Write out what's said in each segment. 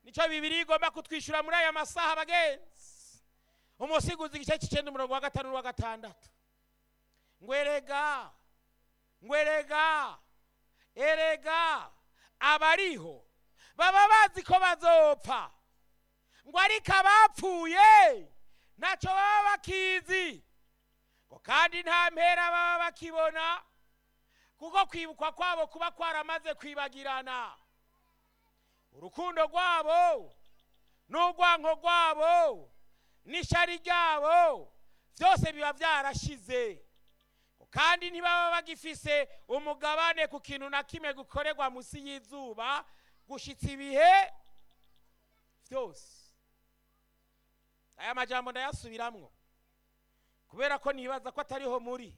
nicyo bibiri igomba kutwishyura muri aya masaha abagenzi umusiguzi igice cy'icyenda umurongo wa gatanu n'uwa gatandatu ngwerega ngwerega erega abariho baba bazi ko bazopfa ngo ariko abapfuye ntacyo baba bakizi ngo kandi nta mpera baba bakibona kuko kwibukwa kwabo kuba kwaramaze kwibagirana urukundo rwabo n'urwanko rwabo n'ishyari ryabo byose biba byarashize kandi ntibaba bagifise umugabane ku kintu na kimwe gukorerwa munsi y'izuba gushyitsa ibihe byose aya majambo ndayasubiramwo kubera ko nibaza ko atariho muri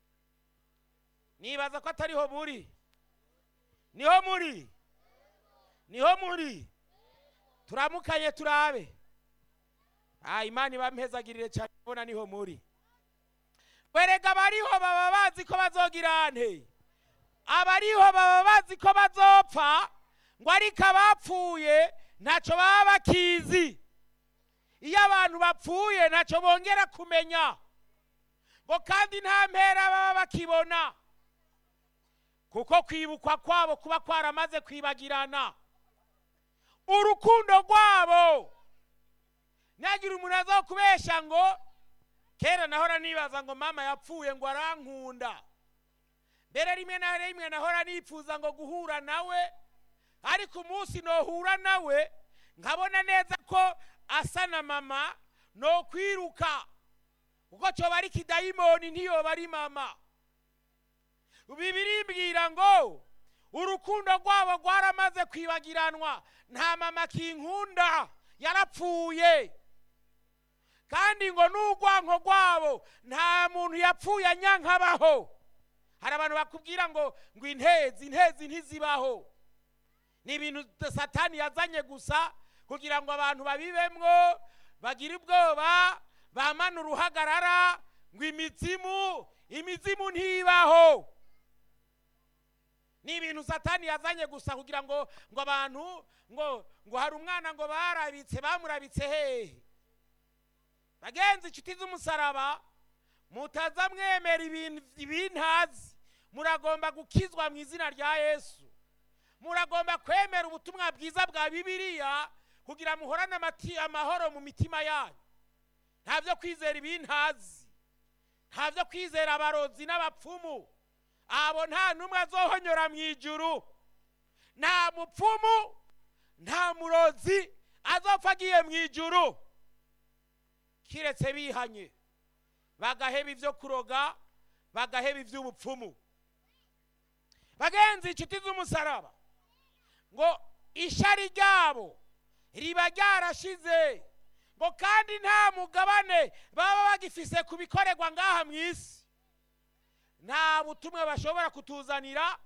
nibaza ko atariho muri niho muri niho muri turamukanye turabe ah imana ibampezagirire cyane ubona niho muri berega abariho baba bazi ko bazogira nte abariho baba bazi ko bazopfa ngo ariko abapfuye ntacyo baba bakizi iyo abantu bapfuye ntacyo bongera kumenya ngo kandi nta mpera baba bakibona kuko kwibukwa kwabo kuba kwaramaze kwibagirana urukundo rwabo ntagira umuntu aza kubeshya ngo kera nahora nibaza ngo mama yapfuye ngo arankunda mbere rimwe na rimwe nahora nifuza ngo guhura nawe ariko umunsi nohura nawe nkabona neza ko asa na mama no kwiruka kuko cyoba ari kidayimoni ntiyoba ari mama bibiri mbwira ngo urukundo rwabo rwaramaze kwibagiranwa nta mama kinkunda yarapfuye kandi ngo n'urwanko rwabo nta muntu yapfuye anyankabaho hari abantu bakubwira ngo ngo intezi intezi ntizibaho ni ibintu satani yazanye gusa kugira ngo abantu babibemwo bagire ubwoba bamane uruhagarara ngo imizimu imizimu ntibaho ni ibintu satani yazanye gusa kugira ngo ngo abantu ngo ngo hari umwana ngo barabitse bamurabitse hehe bagenzi inshuti z'umusaraba mutaza mwemera ibintazi muragomba gukizwa mu izina rya yesu muragomba kwemera ubutumwa bwiza bwa bibiliya kugira muhorane amahoro mu mitima yanyu nta byo kwizera ibintazi nta byo kwizera abarozi n'abapfumu abo nta n'umwe azohonyora mu ijuru nta mupfumu nta murozi azopfa agiye mu ijuru kiretse bihanye bagaheba ibyo kuroga bagaheba iby'ubupfumu bagenzi inshuti z'umusaraba ngo ishyari ryabo riba ryarashize ngo kandi nta mugabane baba bagifise ku bikorerwa ngaha mu isi nta butumwa bashobora kutuzanira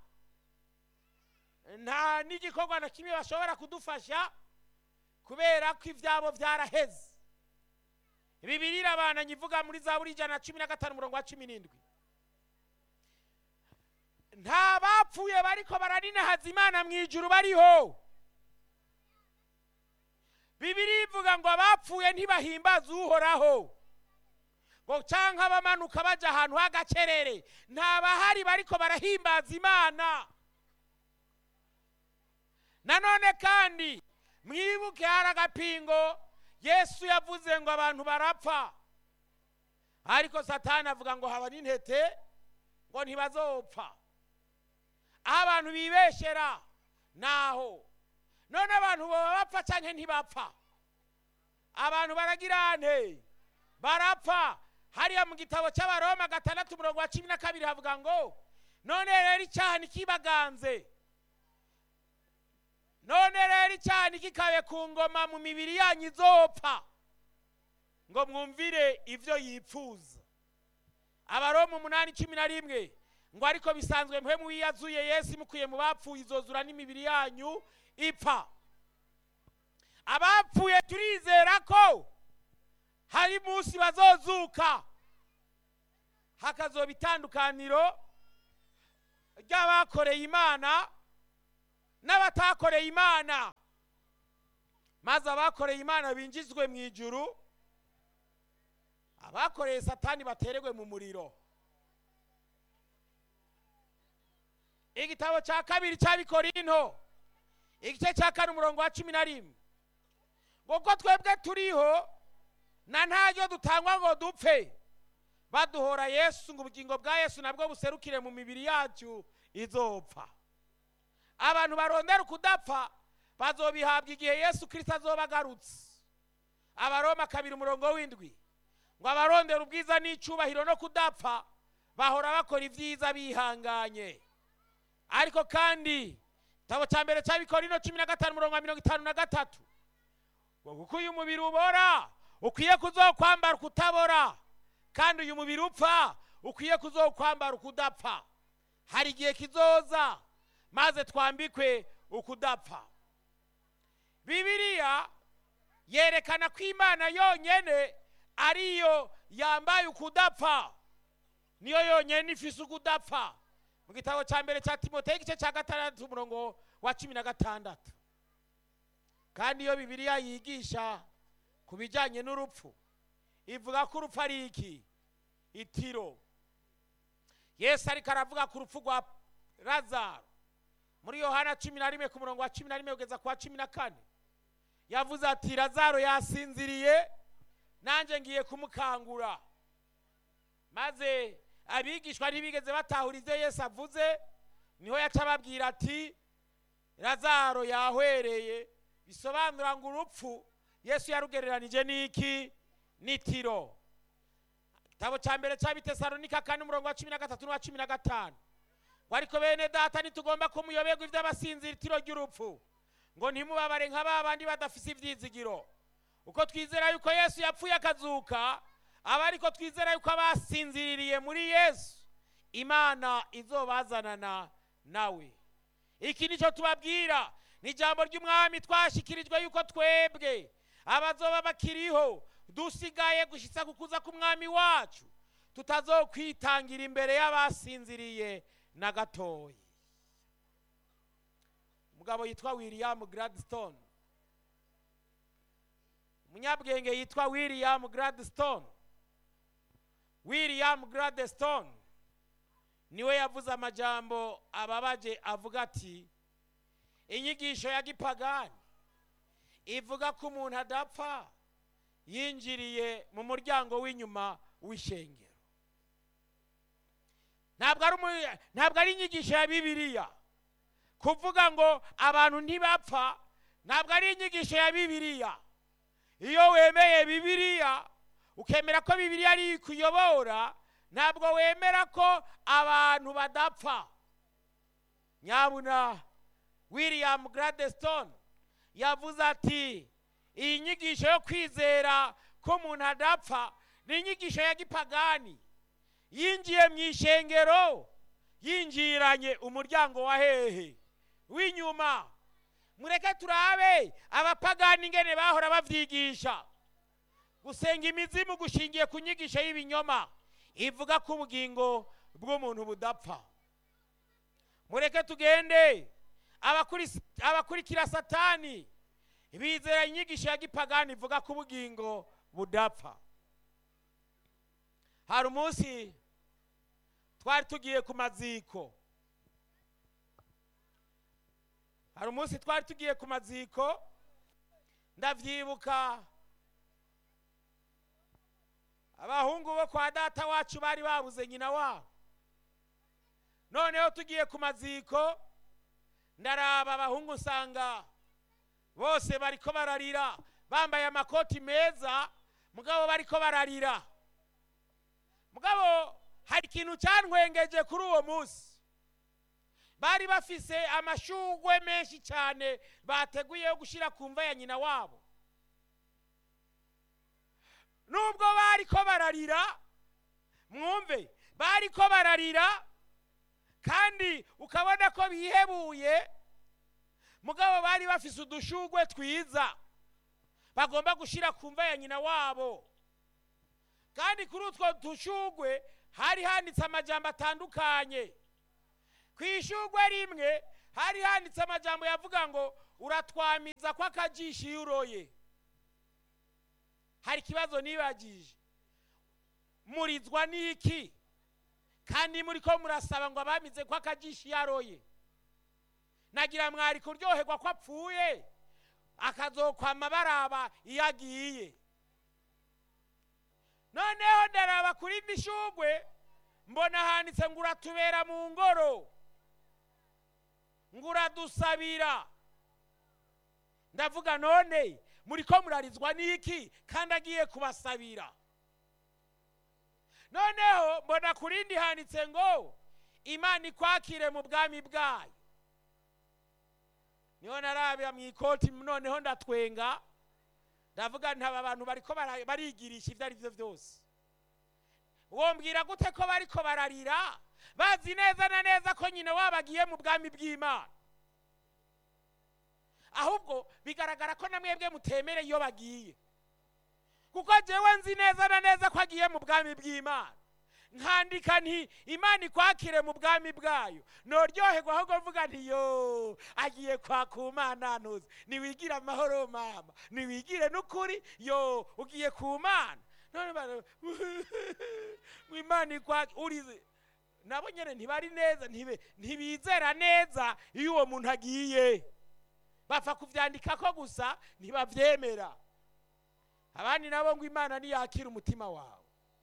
nta n'igikorwa na kimwe bashobora kudufasha kubera ko ibyabo byaraheze bibiri irabana nyivuga muri za buri ijana na cumi na gatanu umurongo wa cumi n'indwi nta bapfuye bariko baraninahaza imana mu ijuru bariho bibiri ivuga ngo abapfuye ntibahimbaze uhoraho ngo cyangwa abamanuka bajya ahantu h'agacerere nta bahari bariko barahimbaza imana nanone kandi mwibuke hari agapingo yesu yavuze ngo abantu barapfa ariko satani avuga ngo haba n'intete ngo ntibazopfa aho abantu bibeshera naho none abantu baba bapfa cyangwa ntibapfa abantu baragira nte barapfa hariya mu gitabo cy'abaroma gatandatu umurongo wa cumi na kabiri havuga ngo none rero icyaha ntikibaganze none rero icyaha ntikikabe ku ngoma mu mibiri yanyu izopfa ngo mwumvire ibyo yipfuza abaroma umunani cumi na rimwe ngo ariko bisanzwe mwe muwiyazuye yesu mukuye mu bapfuye izozura n'imibiri yanyu ipfa abapfuye turizera ko hari munsi bazozuka hakazoba itandukaniro ry'abakoreye imana n'abatakoreye imana maze abakoreye imana binjizwe mu ijuru abakoreye satani batererwe mu muriro igitabo cya kabiri cy'abikorinto igice cya kane umurongo wa cumi na rimwe ngo ko twebwe turiho na ntaryo dutangwa ngo dupfe baduhora yesu ngo ubugingo bwa yesu nabwo buserukire mu mibiri yacu izopfa abantu barondera ukudapfa bazobihabwa igihe yesu kirisita azoba agarutse abaroma kabiri umurongo w'indwi ngo abarondera ubwiza n'icyubahiro no kudapfa bahora bakora ibyiza bihanganye ariko kandi igitabo cya mbere cy'abikorino cumi na gatanu umurongo wa mirongo itanu na gatatu ngo kuko uyu mubiri ubora ukwiye kuzokwambara ukutabora kandi uyu mubiri upfa ukwiye kuzokwambara ukudapfa hari igihe kizoza maze twambikwe ukudapfa bibiliya yerekana ko imana yonyine ariyo yambaye ukudapfa niyo yonyine ifise ukudapfa mu gitabo cya mbere cya timoteyo igice cya gatandatu umurongo wa cumi na gatandatu kandi iyo bibiliya yigisha ku bijyanye n'urupfu ivuga ko urupfu ari iki itiro yesu ariko aravuga ku rupfu rwa lazaro muri yohana cumi na rimwe ku murongo wa cumi na rimwe kugeza ku wa cumi na kane yavuze ati lazaro yasinziriye nanjye ngiye kumukangura maze abigishwa ntibigeze batahura ibyo yesu avuze niho yaca ababwira ati lazaro yahwereye bisobanura ngo urupfu yesu yarugereranije n'iki n'itiro igitabo cya mbere cya bitesalonika kane umurongo wa cumi na gatatu n'uwa cumi na gatanu ngo ariko bene data ntitugomba kumuyoberwa iby'abasinzira itiro ry'urupfu ngo ntimubabare nka ba bandi badafise ibyizigiro uko twizera yuko yesu yapfuye akazuka aba ariko twizera yuko abasinziririye muri yesu imana izobazanana nawe iki nicyo tubabwira ni ijambo ry'umwami twashyikirijwe yuko twebwe abazoba bakiriho dusigaye gushyitsa kukuza k'umwami wacu tutazokwitangira imbere y'abasinziriye na gatoya umugabo yitwa william gladstone umunyabwenge yitwa william gladstone william gladstone niwe yavuze amajambo ababaje avuga ati inyigisho ya gipagani ivuga ko umuntu adapfa yinjiriye mu muryango w'inyuma w'ishengero ntabwo ari inyigisho ya bibiliya kuvuga ngo abantu ntibapfa ntabwo ari inyigisho ya bibiliya iyo wemeye bibiliya ukemera ko bibiliya ari ikuyobora ntabwo wemera ko abantu badapfa nyabuna william gladstone yavuze ati iyi nyigisho yo kwizera ko umuntu adapfa ni inyigisho ya gipagani yinjiye mu ishengero yinjiranye umuryango wa hehe w'inyuma mureke turabe abapagani ingene bahora babyigisha gusenga imizimu gushingiye ku nyigisho y'ibinyoma ivuga ko ubugingo bw'umuntu budapfa mureke tugende abakurikira satani bizera inyigisho ya gipagani ivuga ko ubugingo budapfa hari umunsi twari tugiye ku maziko hari umunsi twari tugiye ku maziko ndabyibuka abahungu bo kwa data wacu bari babuze nyina wabo noneho tugiye ku maziko ndaraba abahungu usanga bose bariko bararira bambaye amakoti meza mugabo bariko bararira mugabo hari ikintu cyantwengeje kuri uwo munsi bari bafise amashugwe menshi cyane bateguye yo gushyira ku mva ya nyina wabo nubwo bariko bararira mwumve bariko bararira kandi ukabona ko bihebuye mugabo bari bafise udushugwe twiza bagomba gushyira ku mva ya nyina wabo kandi kuri utwo dushugwe hari handitse amajambo atandukanye ku ishugwe rimwe hari handitse amajambo yavuga ngo uratwamiza ko akajisho iyo uroye hari ikibazo nibagije murizwa n'iki kandi muri ko murasaba ngo abamize ko akajisho iyo aroye nagira mwari kuryoherwa ko apfuye akazokwama baraba iyo agiye noneho ndaraba kuri mishugwe mbona handitse ngo uratubera mu ngoro ngo uradusabira ndavuga none muri ko murarizwa n'iki kandi agiye kubasabira noneho mbona ku rindi handitse ngo imana ikwakire mu bwami bwayo niho narabira mu ikoti noneho ndatwenga ndavuga nti aba bantu bariko bara- barigirisha ibyo ari byo byose wombwira gute ko bariko bararira bazi neza na neza ko nyine wabagiye mu bwami bw'imana ahubwo bigaragara ko na mwebwe mutemere iyo bagiye kuko jewe nzi neza na neza ko agiye mu bwami bw'imana nkandika nti imana ikwakire mu bwami bwayo noryoherwa ahubwo mvuga nti yo agiye kwaka umana ntuzi niwigire amahoro mama niwigire n'ukuri yo ugiye ku mana none bara- ngo imana ikwake urize nabo nyene ntibari neza ntibe- ntibizera neza iyo uwo muntu agiye bapfa kuvyandikako gusa ntibavyemera abandi nabo ngo imana niyakira umutima wawe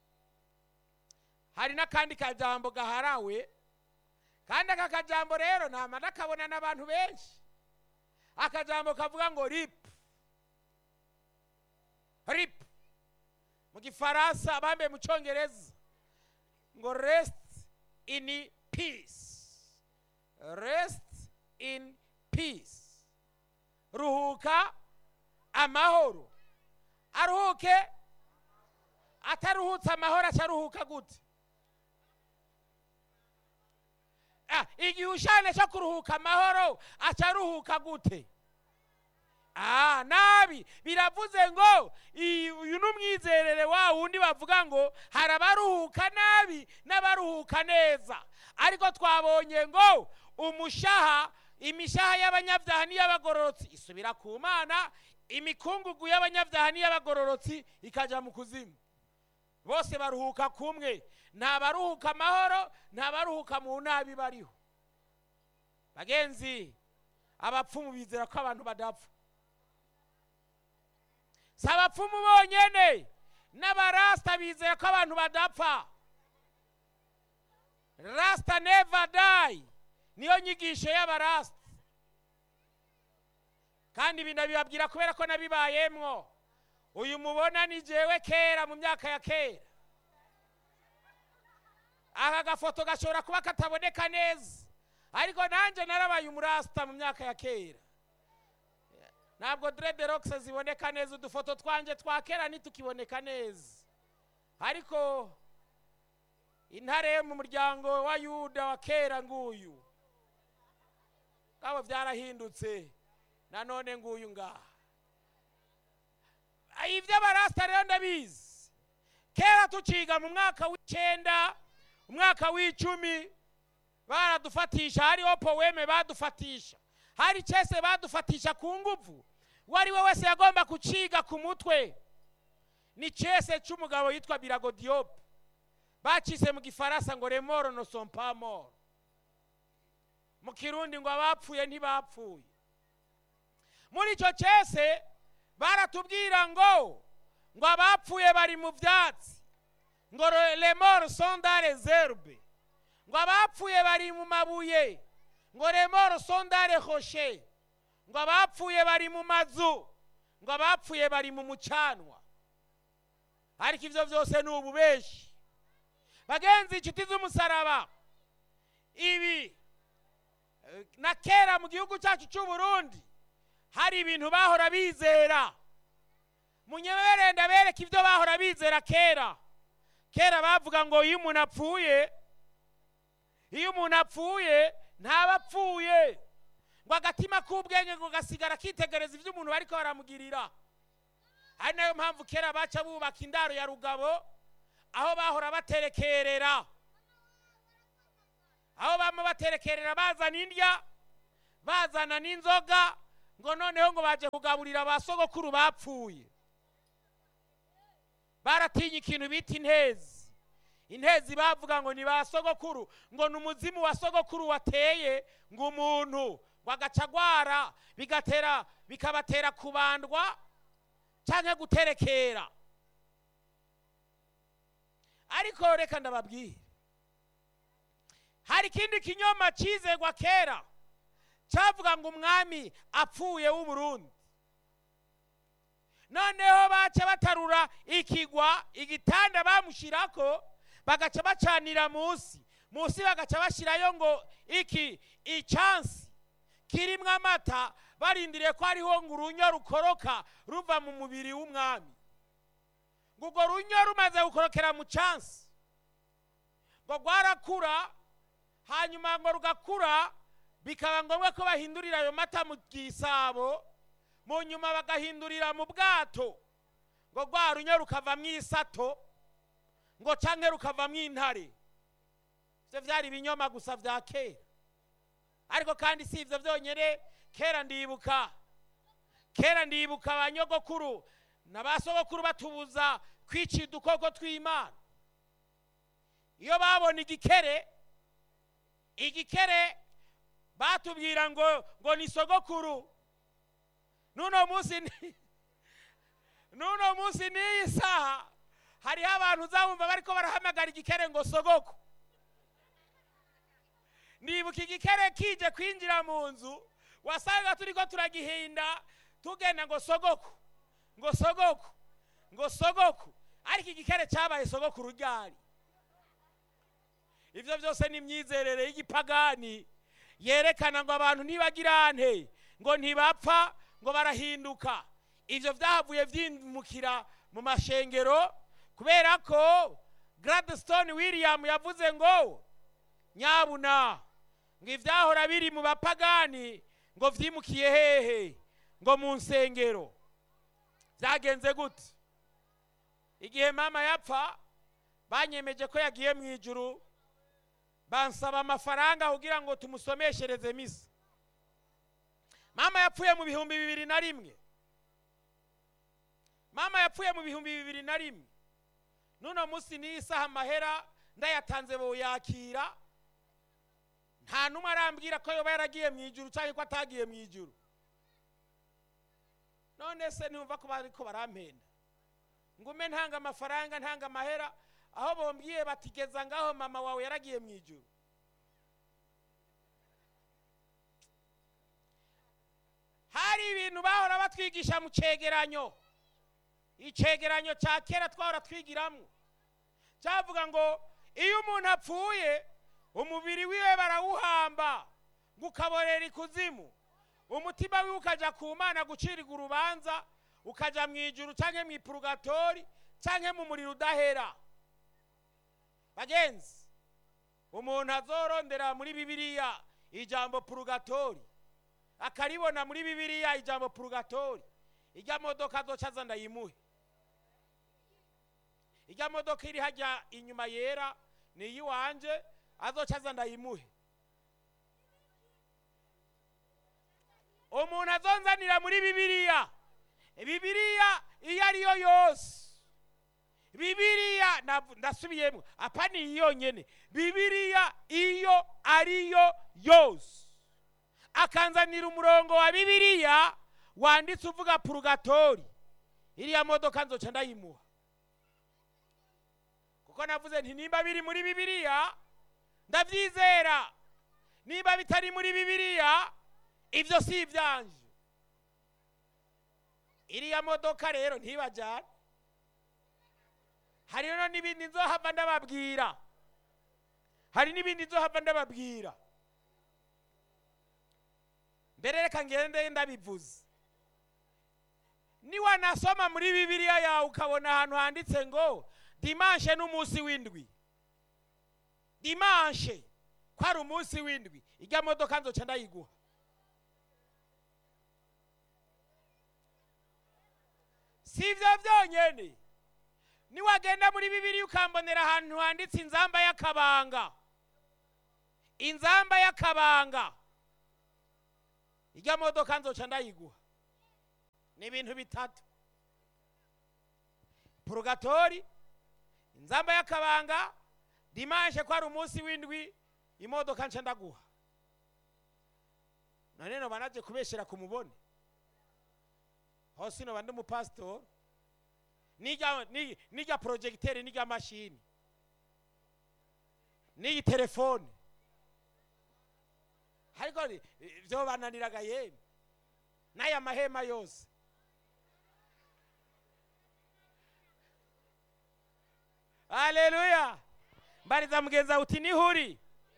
hari n'akandi kajambo gaharawe kandi aka kajambo rero nama nakabona n'abantu benshi akajambo kavuga ngo rip rip mu gifaransa abambaye mu cyongereza ngo rest in peace rest in peace ruhuka amahoro aruhuke ataruhutse amahoro acaruhuka gute Ah, igihe ushane cyo kuruhuka amahoro acaruhuka gute Ah, nabi biravuze ngo i- uyu ni umwizerere wa wundi bavuga ngo hari abaruhuka nabi n'abaruhuka neza ariko twabonye ngo umushaha imishaha y'abanyabyaha n'iy'abagororotsi isubira ku mana imikungugu y'abanyabyaha n'iy'abagororotsi ikajya mu kuzimu bose baruhuka kumwe nta baruhuka amahoro nta baruhuka mu nabi bariho bagenzi abapfumu bizera ko abantu badapfa si abapfumu bonyene n'abarasita bizera ko abantu badapfa rasita neva dayi niyo nyigisho y'abarasita kandi ibi ndabibabwira kubera ko nabibayemwo uyu mubona ni jewe kera mu myaka ya kera aka gafoto gashobora kuba kataboneka neza ariko nanjye narabaye umurasita mu myaka ya kera ntabwo dreadlocks ziboneka neza udufoto twanjye twa kera ntitukiboneka neza ariko intare yo mu muryango wa yuda wa kera nguyu kabo byarahindutse nanone nguyu ngaha iby'abarasita rero ndabizi kera tuciga mu mwaka w'icyenda umwaka w'icumi baradufatisha hariho poweme badufatisha hari cyese badufatisha ku nguvu uwo ari we wese yagomba kuciga ku mutwe ni cyese cy'umugabo yitwa birago diyope bacise mu gifaransa ngo remoro no sompamoro mu kirundi ngo abapfuye ntibapfuye muri icyo cyese baratubwira ngo ngo abapfuye bari mu byatsi ngo remoro sonda rezerbe ngo abapfuye bari mu mabuye ngo remoro sondare hoshe ngo abapfuye bari mu mazu ngo abapfuye bari mu mucanwa ariko ibyo byose ni ububeshi bagenzi inshuti z'umusaraba ibi eh, na kera mu gihugu cyacu cy'u Burundi hari ibintu bahora bizera munyemerere ndabereka ibyo bahora bizera kera kera bavuga ngo iyo umuntu apfuye iyo umuntu apfuye ntaba apfuye ngo agatima k'ubwenge ngo gasigara kitegereza ibyo umuntu bariko baramugirira ari nayo mpamvu kera baca bubaka indaro ya rugabo aho bahora baterekerera aho bama baterekerera bazana indya bazana n'inzoga ngo noneho ngo baje kugaburira ba sogokuru bapfuye baratinye ikintu bita intezi intezi bavuga ngo ni ba sogokuru ngo ni umuzimu wa sogokuru wateye ngo umuntu ngo agaca agwara bigatera bikabatera kubandwa cyangwa guterekera ariko reka ndababwire hari ikindi kinyoma cyizegwa kera cyavuga ngo umwami apfuye w'uburundi noneho baca batarura ikigwa igitanda bamushyirako bagaca bacanira munsi munsi bagaca bashyirayo ngo iki icyansi kirimo amata barindiriye ko hariho ngo urunyo rukoroka ruva mu mubiri w'umwami ngo urwo runyo rumaze gukorokera mu cyansi ngo rwarakura hanyuma ngo rugakura bikaba ngombwa ko bahindurira ayo mata mu gisabo mu nyuma bagahindurira mu bwato ngo rwa runyo rukavamo isato ngo canke rukavamo intare ibyo byari ibinyoma gusa bya kera ariko kandi si ibyo byonyine kera ndibuka kera ndibuka ba nyogokuru na ba sogokuru batubuza kwicira udukoko tw'imana iyo babona igikere igikere batubwira ngo ngo ni sogokuru n'uno munsi ni- n'uno munsi n'iyi saha hariho abantu uzabumva bariko barahamagara igikere ngo sogoko nibuka igikere kije kwinjira mu nzu wasanga turiko turagihinda tugenda ngo sogoko ngo sogoko ngo sogoko ariko igikere cyabaye sogokuru ryari ibyo byose ni imyizerere y'igipagani yerekana ngo abantu ntibagirante ngo ntibapfa ngo barahinduka ibyo byahavuye byimukira mu mashengero kubera ko gladstone william yavuze ngo nyabuna ngo ibyahora biri mu bapagani ngo byimukiye hehe ngo mu nsengero byagenze gute igihe mama yapfa banyemeje ko yagiye mu ijuru bansaba amafaranga kugira ngo tumusomeshereze misa mama yapfuye mu bihumbi bibiri na rimwe mama yapfuye mu bihumbi bibiri na rimwe n'uno munsi n'iyi saha amahera ndayatanze boyakira nta n'umwe arambwira ko yoba yaragiye mu ijuru cyangwa ko atagiye mu ijuru none se ntumva ko bariko barampenda ngume ntanga amafaranga ntanga amahera aho bombwiye batigeza ngaho mama wawe yaragiye mu ijuru hari ibintu bahora batwigisha mu cegeranyo icegeranyo cya kera twahora twigiramo cyavuga ngo iyo umuntu apfuye umubiri wiwe barawuhamba ngo ukaborera ikuzimu umutima wiwe ukaja ku mana gucirirwa urubanza ukaja mu ijuru cyangwa mu ipurugatori cyangwa mu muriro udahera bagenzi umuntu azorondera muri bibiliya ijambo purugatori akaribona muri bibiliya ijambo purugatori ijya modoka azoca aza ndayimuhe ijya modoka iri hajya inyuma yera ni iyiwanje azoca aza ndayimuhe umuntu azonzanira muri bibiliya bibiliya iyo ariyo yose bibiliya nav- ndasubiyemo apa ni iyi yonyene bibiliya iyo ariyo yose akanzanira umurongo wa bibiliya wanditse uvuga purugatori iriya modoka nzoca ndayimuha kuko navuze nti nimba biri muri bibiliya ndabyizera niba bitari muri bibiliya ibyo si ibyanje iriya modoka rero ntibajyane hariho n'ibindi nzohava ndababwira hari n'ibindi nzohava ndababwira mbere reka ngende ndabivuze niwanasoma muri bibiliya yawe ukabona ahantu handitse ngo dimanshe n'umunsi w'indwi dimanshe ko ari umunsi w'indwi ijya modoka nzoca ndayiguha si ibyo byonyine niwagenda muri bibiliya ukambonera ahantu handitse inzamba y'akabanga inzamba y'akabanga ijya modoka nzoca ndayiguha ni ibintu bitatu purugatori inzamba y'akabanga dimanshe ko ari umunsi w'indwi imodoka nce ndaguha none noba naje kubeshera ku mubone hose noba ndi umupasitori n'irya ni- n'irya porojegiteri n'irya mashini n'iyi telefone ariko ni- byo bananiraga yemwe n'aya mahema yose haleluya mbariza mugenzi wawe uti nihuri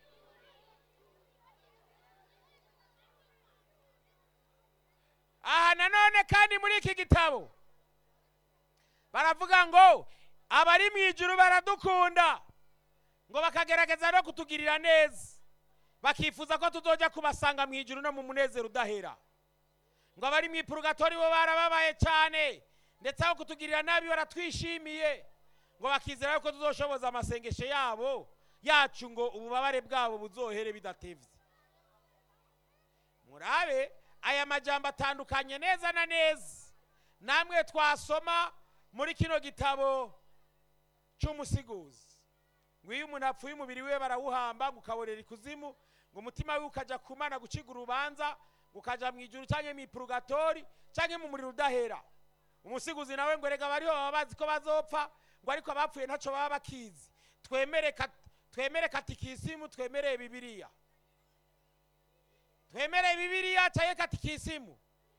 aha nanone kandi muri iki gitabo baravuga ngo abari mu ijuru baradukunda ngo bakagerageza no kutugirira neza bakifuza ko tuzoja kubasanga mu ijuru no mu munezero udahera ngo abari mu ipurugatori bo barababaye cyane ndetse aho kutugirira nabi baratwishimiye ngo bakizera yuko tuzoshoboza amasengesho yabo yacu ngo ububabare bwabo buzohere bidatevye murabe aya majambo atandukanye neza na neza namwe twasoma muri kino gitabo cy'umusiguzi ngo iyo umuntu apfuye umubiri we barawuhamba ngo ukaborera ikuzimu ngo umutima we ukajya kumana guciga urubanza ngo ukajya mu ijuru cyangwa mu ipurugatori cyangwa mu muriro udahera umusiguzi nawe ngo rega bariho baba bazi ko bazopfa ngo ariko abapfuye ntacyo baba bakizi twemere kat- twemere katikisimu twemere bibiliya twemere bibiliya cyangwa katikisimu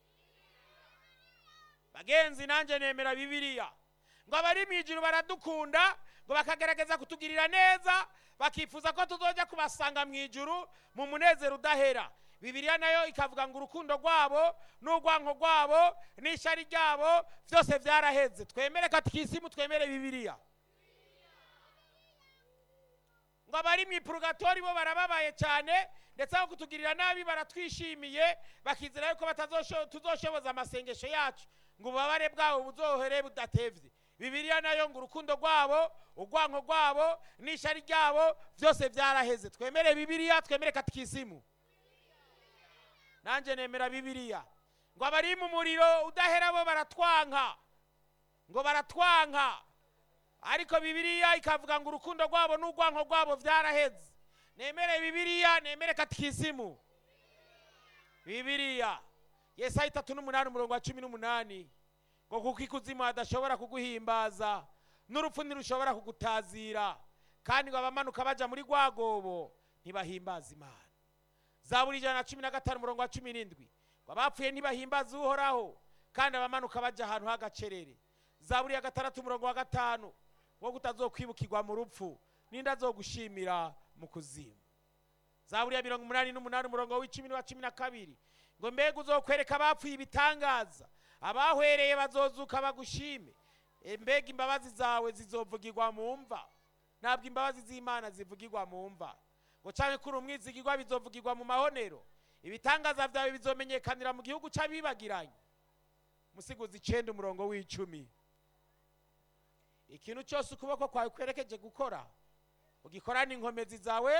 bagenzi nanjye nemera bibiliya ngo abari mu ijuru baradukunda ngo bakagerageza kutugirira neza bakifuza ko tuzojya kubasanga mu ijuru mu munezero udahera bibiliya nayo ikavuga ngo urukundo rwabo n'urwanko rwabo n'ishyari ryabo byose byaraheze twemere katikisimu twemere bibiliya ngo abari mu ipurugatori bo barababaye cyane ndetse aho kutugirira nabi baratwishimiye bakizera yuko batazosho- tuzoshoboza amasengesho yacu ngo ububabare bwabo buzohere budatevye bibiliya nayo ngo urukundo rwabo urwanko rwabo n'ishyari ryabo byose byaraheze twemere bibiliya twemere katikisimu nanjye nemera bibiliya ngo abari mu muriro udahera bo baratwanka ngo baratwanka ariko bibiliya ikavuga ngo urukundo rwabo n'urwanko rwabo byaraheze nemere bibiliya nemere katikisimu bibiliya yesaya itatu n'umunani umurongo wa cumi n'umunani ngo kuko ikuzimu hadashobora kuguhimbaza n'urupfu ntirushobora kugutazira kandi ngo abamanuka baja muri rwagobo ntibahimbaza imana zaburi ijana na cumi na gatanu umurongo wa cumi n'indwi ngo abapfuye ntibahimbaza uhoraho kandi abamanuka baja ahantu h'agacerere zaburi ya gatandatu umurongo wa gatanu wo kutazokwibukirwa mu rupfu ninde azogushimira mu kuzimu zaburi ya mirongo umunani n'umunani umurongo w'icumi n'uwa cumi na kabiri ngo mbega uzokwereka abapfuye ibitangaza abahwereye bazozuka bagushime E, mbega imbabazi zawe zizovugirwa mu mva ntabwo imbabazi z'imana zivugirwa mu mva ngo cyangwa kuri umwizigirwa bizovugirwa mu mahonero ibitangaza byawe bizomenyekanira mu gihugu cy'abibagiranye musiguzi icenda umurongo w'icumi ikintu cyose ukuboko kwawe kwerekeje gukora ugikorana inkomezi zawe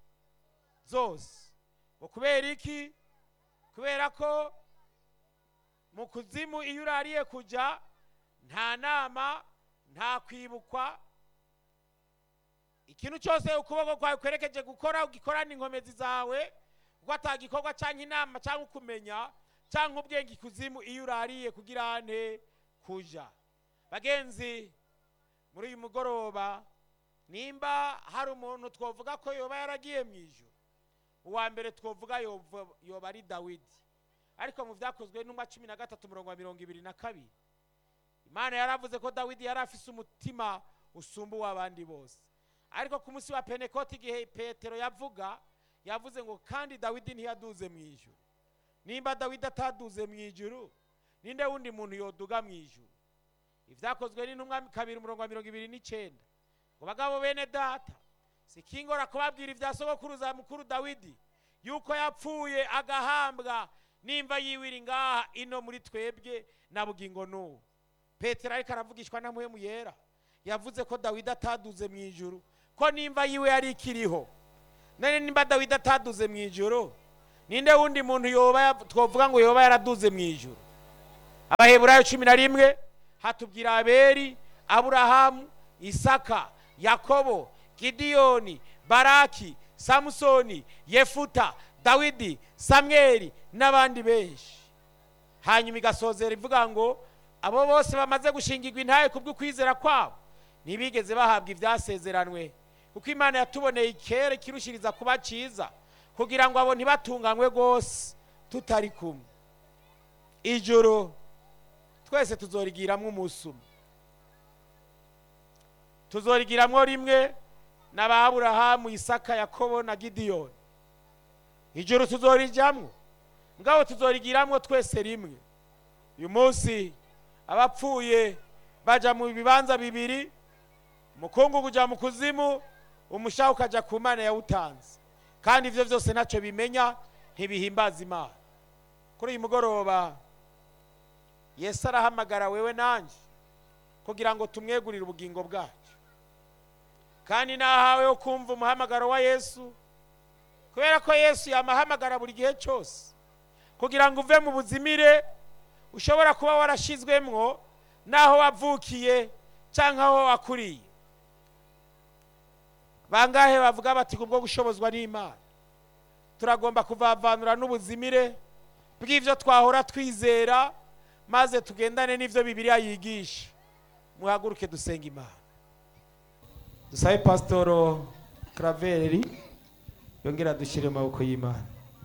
zose ngo kubera iki kubera ko mu kuzimu iyo urariye kujya nta nama nta kwibukwa ikintu cyose ukuboko kwawe kwerekeje gukora ugikorana inkomezi zawe kuko atagikorwa cyangwa inama cyangwa ukumenya cyangwa ubwenge ikuzimu iyo urariye kugira nte kuja bagenzi muri uyu mugoroba nimba hari umuntu twavuga ko yoba yaragiye mu ijuru uwa mbere twavuga yova- yoba ari dawidi ariko mu byakozwe n'umwa cumi na gatatu umurongo wa mirongo ibiri na kabiri imana yaravuze ko dawidi yari afise umutima usumba uw'abandi bose ariko ku munsi wa penekoti igihe petero yavuga yavuze ngo kandi dawidi ntiyaduze mu ijuru nimba dawidi ataduze mu ijuru ninde wundi muntu yoduga mu ijuru ibyakozwe n'intumwa kabiri umurongo wa mirongo ibiri n'icyenda ngo bagabo bene data sikingora kubabwira ibya sogokuruza mukuru dawidi yuko yapfuye agahambwa nimba yiwiri ngaha ino muri twebwe na bugingo n'ubu petero ariko aravugishwa na muhemu yera yavuze ko dawidi ataduze mu ijuru ko nimba yiwe yari ikiriho none nimba dawidi ataduze mu ijuru ninde wundi muntu yoba yav- twovuga ngo yoba yaraduze mu ijuru abaheburayo cumi na rimwe hatubwira aberi aburahamu isaka yakobo gidiyoni baraki samusoni yefuta dawidi samweli n'abandi benshi hanyuma igasozera ivuga ngo abo bose bamaze gushingirwa intaye ku bw'ukwizera kwabo ntibigeze bahabwa ibyasezeranwe kuko imana yatuboneye ikere kirushiriza kuba cyiza kugira ngo abo ntibatunganywe rwose tutari kumwe ijoro twese tuzorigiramo umunsi umwe tuzorigiramo rimwe na ba aburahamu isaka yakobo na gidiyoni ijoro tuzorijyamo ngabo tuzorigiramo twese rimwe uyu munsi abapfuye bajya mu bibanza bibiri umukungugu ujya mu kuzimu umushaho ukajya ku mana yawutanze kandi ibyo byose ntacyo bimenya ntibihimbaza imana kuri uyu mugoroba yesu arahamagara wewe nanjye kugira ngo tumwegurire ubugingo bwacu kandi nahawe wo kumva umuhamagaro wa yesu kubera ko yesu yamahamagara buri gihe cyose kugira ngo uve mu buzimire ushobora kuba warashyizwemwo n'aho wavukiye cyangwa aho wakuriye bangahe bavuga bati kubwo gushobozwa n'imana turagomba kuvavanura n'ubuzimire bw'ibyo twahora twizera maze tugendane n'ibyo bibiliya yigisha muhaguruke dusenga imana dusabe pasitoro karaveri yongera dushyire mu maboko y'imana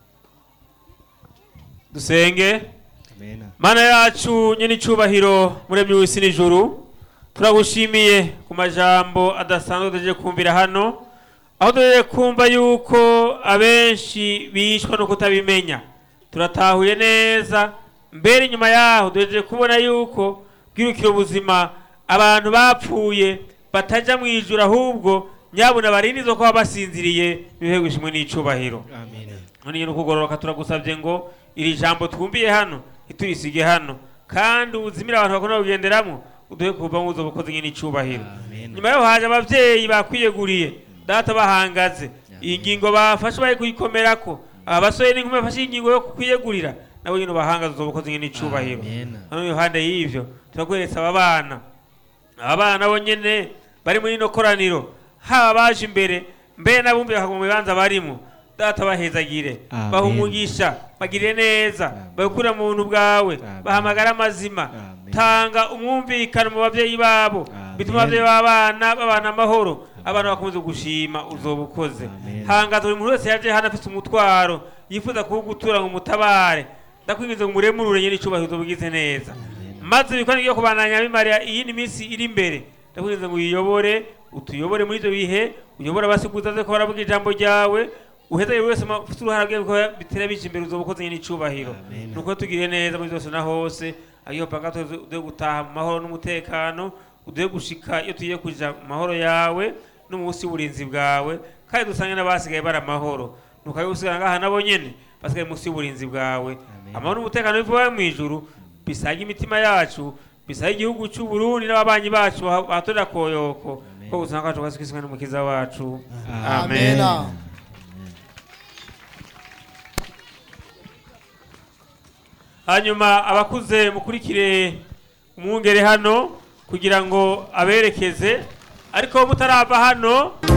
dusenge Amen. mana yacu nyine icyubahiro muremyi w'isi n'ijuru turagushimiye ku majambo adasanzwe tugiye kumvira hano aho tugiye kumva yuko abenshi bishwa no kutabimenya turatahuye neza mbere inyuma yaho duhejeje kubona yuko bwirukira ubuzima abantu bapfuye batajya mu ijuru ahubwo nyabuna barindizo ko baba basinziriye ibihe ishimwe n'icubahiro Amen. none nyine ukugororoka turagusabye ngo iri jambo twumviye hano ntiturisige hano kandi ubuzimire abantu bakunda kugenderamo uduhe kuva mu buzo bukoze nyine icubahiro Amen. nyuma yaho haje abavyeyi bakwiyeguriye data bahangaze iyi ngingo bafashe bari kuyikomerako aba basore n'inkumi bafashe iyi ngingo yo kwiyegurira nabo nyine bahangaze uzo bukoze nyine icubahiro Amen. hano iruhande y'ivyo turakweretse aba bana aba bana nabo nyene bari muri ino koraniro haba baje imbere mbere n'abumbi bakaguma mu bibanza barimo data bahezagire Amen. baha umugisha bagire neza Amen. bagukurira mu buntu bwawe Amen. bahamagara amazima Amen. tanga umwumvikano mu babyeyi babo Amen. bituma ababyeyi b'abana babana amahoro abana bakomeza gushima uzoba ukoze Amen. hangaza buri muntu wese yaje hano afite umutwaro yifuza kuwugutura ngo umutabare ndakwingiza ngo umuremurure nyine icubahiro uzobugize neza maze ibikorwa byo kubandanya bimara iyindi minsi iri imbere ndakwingiza ngo uyiyobore utuyobore muri ibyo bihe uyobore abasiguza ze ko baravuga ijambo ryawe uheze buri wese ma- ufite uruhara bwe ko bitera bije imbere uzoba ukoze nyine icubahiro Amen. nuko tugire neza muri byose na hose ayo panga tuze gutaha mu mahoro n'umutekano uduhe gushika iyo tugiye kuja mu mahoro yawe no mu busi w'uburinzi bwawe kandi dusange n'abasigaye bari amahoro nuko ayo usigara ngaha nabo nyene basigaye munsi y'uburinzi bwawe Amen. amahoro n'umutekano bivuye mu ijuru bisage imitima yacu bisage igihugu cy'u Burundi n'ababanyi bacu baha- bahatorera koyoko Amen. ko ubuzima bwacu bwasukiswe n'umukiza wacu Amen. hanyuma abakuze mukurikire umwungere hano kugira ngo aberekeze ariko mutarava hano